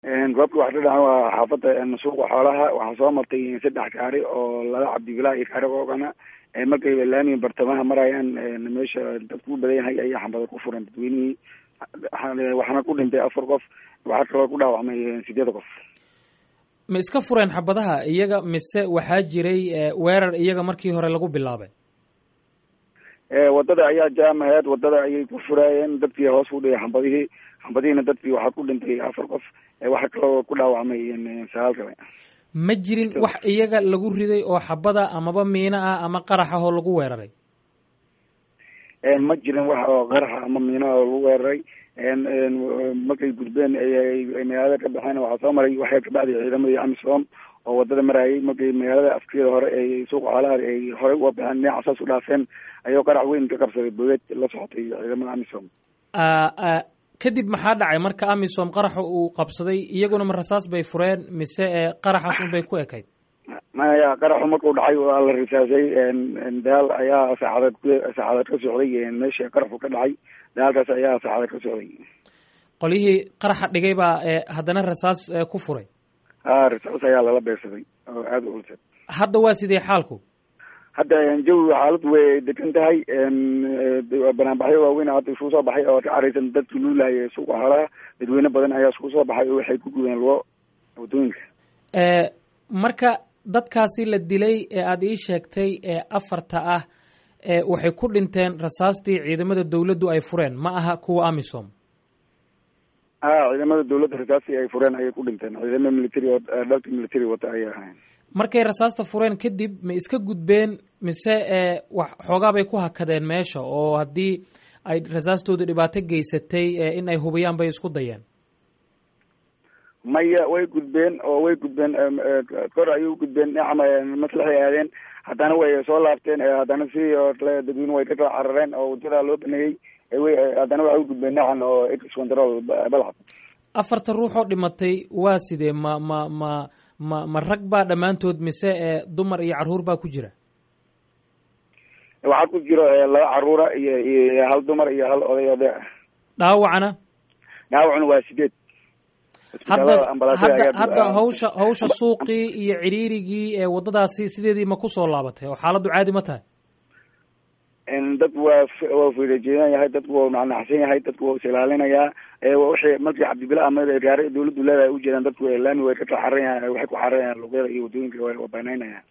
goobta waxa ka dhacan waa xaafadda suuqa xoolaha waxaa soo martay saddex gaari oo laba cabdibilaa iyo gaari oogana markay laamiga bartamaha marayaan meesha dadku u badan yahay ayaa xambada ku furan dadweynihii waxaana ku dhintay afar qof waxaa kaloo ku dhaawacmay sideed qof ma iska fureen xabadaha iyaga mise waxaa jiray weerar iyaga markii hore lagu bilaabay wadada ayaa jaam aheed wadada ayay ku furaayeen dadkii hoos u dhigay xambadihii xambadihiina dadkii waxaa ku dhintay afar qof waxaa kaloo ku dhaawacmay sagaal kale ma jirin wax iyaga lagu riday oo xabada amaba miino ah ama qarax ah oo lagu weeraray ma jirin wax oo qaraxa ama miino oo lagu weeraray markay gudbeen magaalada ka baxeen waxaa soo maray waxay kabacdi ciidamadii amisom oo wadada marayay markay magaalada afkeeda hore ay suuqa xoolaha ay horey uga baxeen dhinaca saas u dhaafeen ayuu qarax weyn ka qabsaday bogeed la socotay ciidamada amisom kadib maxaa dhacay marka amisom qaraxa uu qabsaday iyaguna ma rasaas bay fureen mise qaraxaas un bay ku ekayd maya qaraxu markuu dhacay waa la risaasay dagaal ayaa saacadeed saacadeed ka socday meesha qaraxu ka dhacay dagaalkaas ayaa saacadeed ka socday qolyihii qaraxa dhigay baa haddana rasaas ku furay ha rasaas ayaa lala beersaday oo aada u culsad hadda waa sidee xaalku hadda jawi xaaladu way degan tahay banaanbaxyo waaweyn hadda isku soo baxay oo ka caraysan dadki luulaaya suuqa xoolaha dadweyne badan ayaa isku soo baxay oo waxay ku gubeen lugo waddooyinka marka dadkaasi la dilay ee aada ii sheegtay ee afarta ah waxay ku dhinteen rasaastii ciidamada dawladdu ay fureen ma aha kuwa amisom ha ciidamada dawladda rasaastii ay fureen ayay ku dhinteen ciidamada military dhalka military wata ayay ahayn markay rasaasta fureen kadib ma iska gudbeen mise wax xoogaa bay ku hakadeen meesha oo haddii ay rasaastooda dhibaato geysatay in ay hubiyaan bay isku dayeen maya way gudbeen oo way gudbeen kor ayay u gudbeen dhinaca maslaxay aadeen haddana way soo laabteen haddana si oo kale dadweyne way ka kala carareen oo wadada loo baneeyey haddana waxay u gudbeen dhinacan oo ex control balcad afarta ruux oo dhimatay waa sidee ma ma ma ma ma rag baa dhammaantood mise dumar iyo carruur baa ku jira waxaa ku jiro laba carruura iyo iyo hal dumar iyo hal oday oday ah dhaawacna dhaawacna waa sideed hadda hadda hadda hawsha hawsha suuqii iyo ciriirigii ee waddadaasi sideedii ma kusoo laabatay oo xaaladdu caadi ma tahay dad waa waa fiirajeedan yahay dadku waa nacnacsan yahay dadku waa is ilaalinayaa wixii markii cabdibila ama gaari dawladdu leedahay ujeedaan dadku laami way ka kala xaran yahay waxay ku xaran yahaan luqyada iyo waddooyinka waa banaynayaan